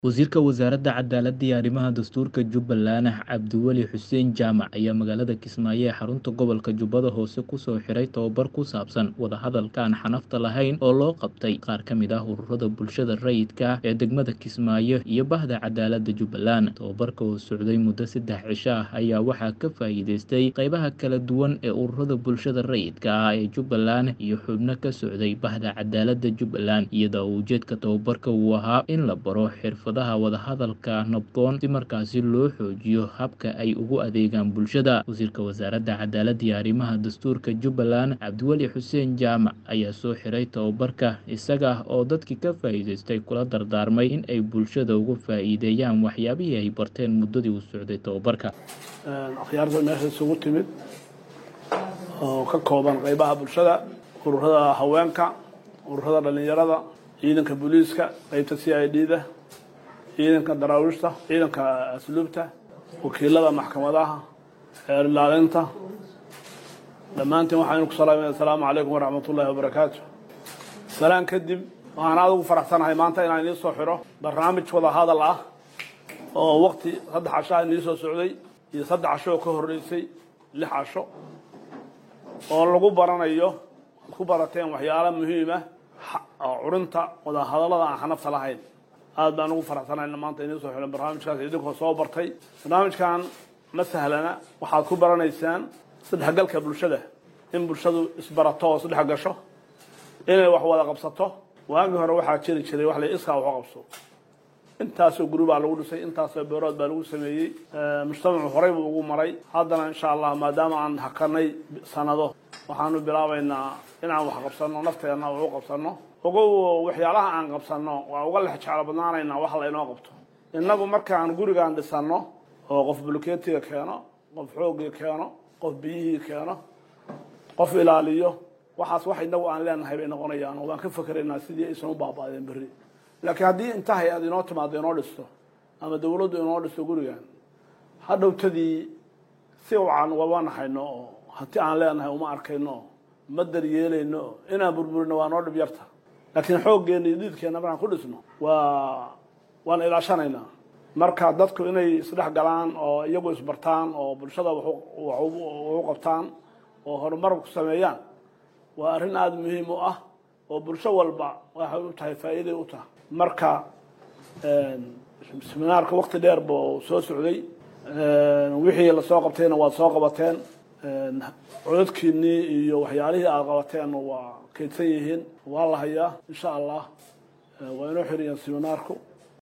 Wasiirka Wasaaradda Cadaaladda iyo Arrimaha Dastuurka Jubbaland Cabdiweli Xuseen Jaamac ayaa magaalada Kismaayo ee xarunta gobolka Jubbada Hoose kusoo xiray tababar ku saabsan wadahadalka aan xanafta lahayn oo loo qabtay qaar ka mid ah ururada bulshada rayidka ah ee degmada Kismaayo iyo bahda cadaaladda Jubbaland. Tababarka oo socday muddo saddex cisho ah ayaa waxaa ka faa'iideystay qaybaha kala duwan ee ururada bulshada rayidka ah ee Jubbaland iyo xubno ka socday bahda cadaaladda Jubbaland iyada oo ujeedka tababarka uu ahaa in la baro xirfadaha wadahadalka nabdoon si markaasi loo xoojiyo habka ay ugu adeegaan bulshada. Wasiirka Wasaaradda Cadaaladda iyo Arrimaha Dastuurka Jubbaland Cabdiweli Xuseen Jaamac ayaa soo xiray tababarka isaga oo dadkii ka faa'iideystay kula dardaarmay in ay bulshada uga faa'iideeyaan waxyaabihii ay barteen muddadii uu socday tababarka. akhyaarta meesha isugu timid oo ka kooban qaybaha bulshada ururada haweenka ururada dhalinyarada ciidanka booliiska qaybta c i d da ciidanka daraawiishta ciidanka asluubta wakiilada maxkamadaha xeer ilaalinta dhammaantiin waxaan ku salaamay assalaamu calaykum waraxmatullaahi wabarakaatu salaan kadib waxaan aad ugu faraxsanahay maanta inaan idiin soo xiro barnaamij wada hadal ah oo waqti saddex casho ah inii soo socday iyo saddex casho oo ka horreysay lix casho oo lagu baranayo ad ku barateen waxyaala muhiim ah oo curinta wada hadallada aan xanafta lahayn aad baan ugu faraxsanahay maanta idiin soo xiran barnaamijkaas idinkoo soo bartay barnaamijkan ma sahlana waxaad ku baranaysaan isdhexgalka bulshada in bulshadu isbarato oo isdhex gasho inay wax wada qabsato waagii hore waxaa jiri jiray wax la iskaa wax u qabso intaasoo guri baa lagu dhisay intaasoo beerood baa lagu sameeyey mujtamacu horey buu ugu maray haddana insha allah maadaama aan hakanay sanado waxaanu bilaabaynaa inaan wax qabsano nafteenna wax u qabsano ogow waxyaalaha aan qabsano waa uga lex jeclo badnaanaynaa wax laynoo qabto innagu markaan gurigaan dhisano oo qof bulkeetiga keeno qof xoogii keeno qof biyihii keeno qof ilaaliyo waxaas wax inagu aan leenahay bay noqonayaan oo waan ka fakeraynaa sidii aysan u baaba'deen berri laakiin haddii inta hay-ad inoo timaado inoo dhisto ama dawladdu inoo dhisto gurigan hadhowtadii si wacan waba naxayno oo hanti aan leenahay uma arkayno oo ma daryeelayno oo inaan burburino waa noo dhib yarta laakiin xooggeena iyo dhiidkeenna markaan ku dhisno waa waan ilaashanaynaa marka dadku inay isdhex galaan oo iyagu isbartaan oo bulshada wax u qabtaan oo horumar ku sameeyaan waa arrin aada muhiim u ah oo bulsho walba waxay u tahay faa'iiday u tahay marka seminaarka wakti dheer buu soo socday wixii lasoo qabtayna waad soo qabateen codadkiinii iyo waxyaalihii aada qabateen waa kaydsan yihiin waa la hayaa insha allah waa inoo xiriyaan seminaarku